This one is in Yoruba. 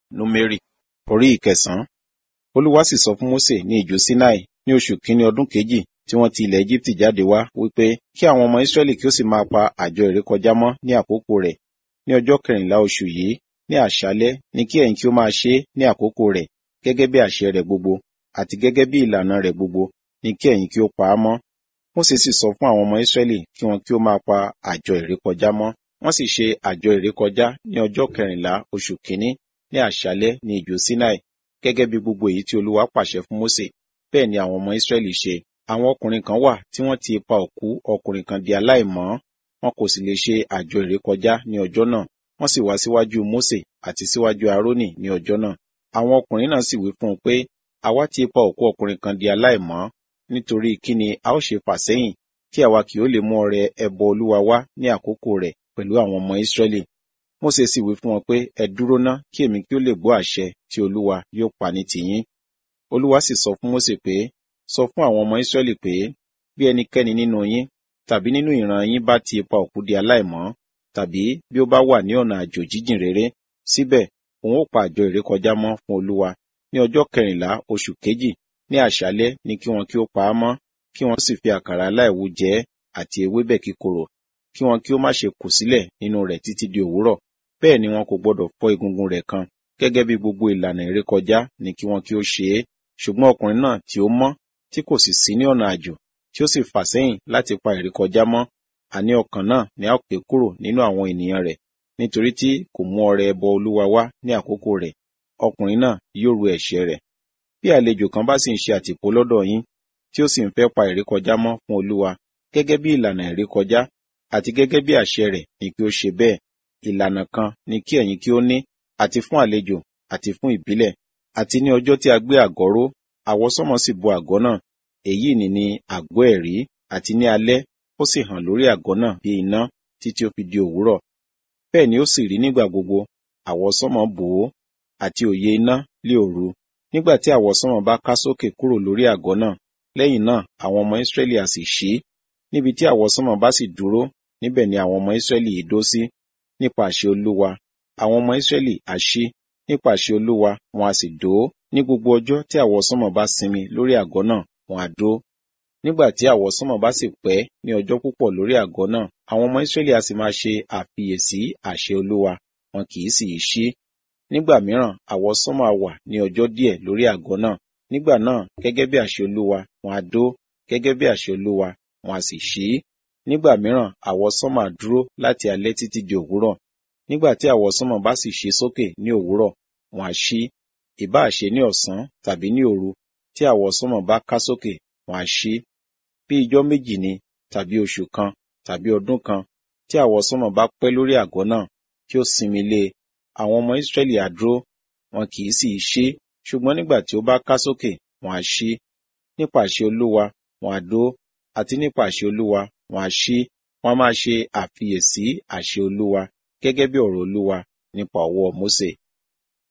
númérì orí ìkẹsàn-án olúwa sì sọ fún mósè ní ijù sinai ní oṣù kínní ọdún kejì tí wọ́n ti ilẹ̀ egypt jáde wá wípé kí àwọn ọmọ israẹli kí ó sì máa pa àjọ ìrékọjá mọ́ ní àkókò rẹ̀ ní ọjọ́ kẹrìnlá oṣù yìí ní àṣálẹ́ ní kí ẹ̀yin kí ó máa ṣe é ní àkókò rẹ̀ gẹ́gẹ́ bí àṣẹ rẹ̀ gbogbo àti gẹ́gẹ́ bí ìlànà rẹ̀ gbogbo ní kí ẹ̀yin kí ó pa á mọ́ mósè sì sọ fún àwọn ọmọ israẹli kí wọn kí ó máa pa àjọ ìrékọjá mọ́ wọ́n sì ṣe àjọ ìrékọjá ní ọjọ́ kẹrìnlá oṣù kínní ní àṣálẹ́ ní ijù sinai gẹ́gẹ́ bí gbogbo èyí tí olúwa pàṣẹ fún mósè bẹ́ẹ̀ ni àwọn ọmọ israẹli ṣe àwọn ọkùnrin kan wà tí wọ́n ti pa òkú ọkùnrin kan di aláìmọ́ wọn kò sì lè ṣe àjọ ìrékọjá ní ọjọ́ náà wọ́n sì wá síwájú mósè àti síwájú arónì ní ọjọ́ náà àwọn ọkùnrin náà sì wí fún un pé àwa ti pa òkú ọkùnrin kan di aláìmọ́ nítorí kí ni a ó ṣe fà sẹ́yìn tí àwa kì ó lè mú ọrẹ ẹbọ olúwa wá ní àkókò rẹ̀ pẹ̀lú àwọn ọmọ israẹli mósè sì wí fún wọn pé ẹ dúró ná kí èmi kí ó lè gbọ́ àṣẹ tí olúwa yóò pa ní tìyín olúwa sì sọ fún mósè pé sọ fún àwọn ọmọ israẹli pé bí ẹnikẹ́ni nínú yín tàbí nínú ìran yín bá ti pa òkú di aláìmọ́ tàbí bí ó bá wà ní ọ̀nà àjò jíjìn rere síbẹ̀ òun ó pa àjọ ìrékọjá mọ́ fún olúwa ní ọjọ́ kẹrìnlá oṣù kejì ní àṣálẹ́ ní kí wọn kí ó pa á mọ́ kí wọn sì fi àkàrà aláìwú jẹ ẹ́ àti ewébẹ̀ kíkorò kí wọn kí ó má ṣe kù sílẹ̀ nínú rẹ̀ títí di òwúrọ̀ bẹ́ẹ̀ ni wọn kò gbọdọ̀ fọ́ egungun rẹ̀ kan gẹ́gẹ́ bí gbogbo ìlànà ìrékọjá ní kí wọn kí ó ṣe é ṣùgbọ́n ọkùnrin náà tí ó mọ́ tí kò sì sí ní ọ̀nà àjò tí ó sì fà sẹ́yìn láti pa ìrékọjá mọ́ àní ọkàn náà ni a ó pè kúrò nínú àwọn ènìyàn rẹ̀ nítorí tí kò mú ọrẹ ẹbọ olúwa wá ní àkókò rẹ̀ ọkùnrin náà yóò ru ẹ̀ṣẹ̀ rẹ̀ bí àlejò kan bá sì ń ṣe àtìpó lọ́dọ̀ yín tí ó sì ń fẹ́ pa ìrékọjá mọ́ fún olúwa gẹ́gẹ́ bí ìlànà ìrékọjá àti gẹ́gẹ́ bí àṣẹ rẹ̀ ni kí ó ṣe bẹ́ẹ̀ ìlànà kan ni kí ẹ̀yin kí ó ní àti fún àlejò àti fún ìbílẹ̀ àti ní ọjọ́ tí a gbé àgọ́ ró àwọsánmọ̀ sì bo àgọ́ náà èyí ni ni àgọ́ ẹ̀rí àti ní alẹ́ ó sì hàn lórí àgọ́ náà bí iná títí ó fi di òwúrọ̀ bẹ́ẹ̀ ni ó sì rí nígbà gbogbo àwọsánmọ̀ bò ó àti òye iná lé òru nígbà tí àwọsánmọ̀ bá ká sókè kúrò lórí àgọ́ náà lẹ́yìn náà àwọn ọmọ Ísírẹ́lì á sì ṣí níbi tí àwọsánmọ̀ bá sì dúró níbẹ̀ ni àwọn ọmọ Ísírẹ́lì yìí dó sí nípa àṣẹ Olúwa àwọn ọmọ Ísírẹ́lì á ṣí nípa àṣẹ Olúwa wọn a sì dó ní gbogbo ọjọ́ tí àwọsánmọ̀ bá sinmi lórí àgọ́ náà wọn á dó nígbà tí àwọsánmọ̀ bá sì pẹ́ ní ọjọ́ púpọ̀ lórí àgọ́ náà àwọn ọmọ Ísírẹ́lì á sì máa ṣe àfiyèsí àṣẹ Olúwa wọn kì í sì í ṣí nígbà mìíràn àwọsánmọ̀ á wà ní ọjọ́ díẹ̀ lórí àgọ́ náà nígbà náà gẹ́gẹ́ bí àṣẹ Olúwa wọn á dó gẹ́gẹ́ bí àṣẹ Olúwa wọn á sì ṣí nígbà mìíràn àwọsánmọ̀ á dúró láti alẹ́ títí di òwúrọ̀ nígbà tí àwọsánmọ̀ bá sì ṣí sókè ní òwúrọ̀ wọn á ṣí ìbáà ṣe ní ọ̀sán tàbí ní òru tí àwọsánmọ̀ bá ká sókè wọn á ṣí bí ijọ́ méjì ni tàbí oṣù kan tàbí ọdún kan tí àwọsánmọ̀ bá pẹ́ lórí àgọ́ náà tí ó sinmi lé e àwọn ọmọ Ísírẹ́lì á dúró wọn kì í sì í ṣí ṣùgbọ́n nígbà tí ó bá ká sókè wọn á ṣí nípa àṣẹ Olúwa wọn á dó àti nípa àṣẹ Olúwa wọn á ṣí wọn á máa ṣe àfiyèsí àṣẹ Olúwa gẹ́gẹ́ bí ọ̀rọ̀ Olúwa nípa ọwọ́ Mósè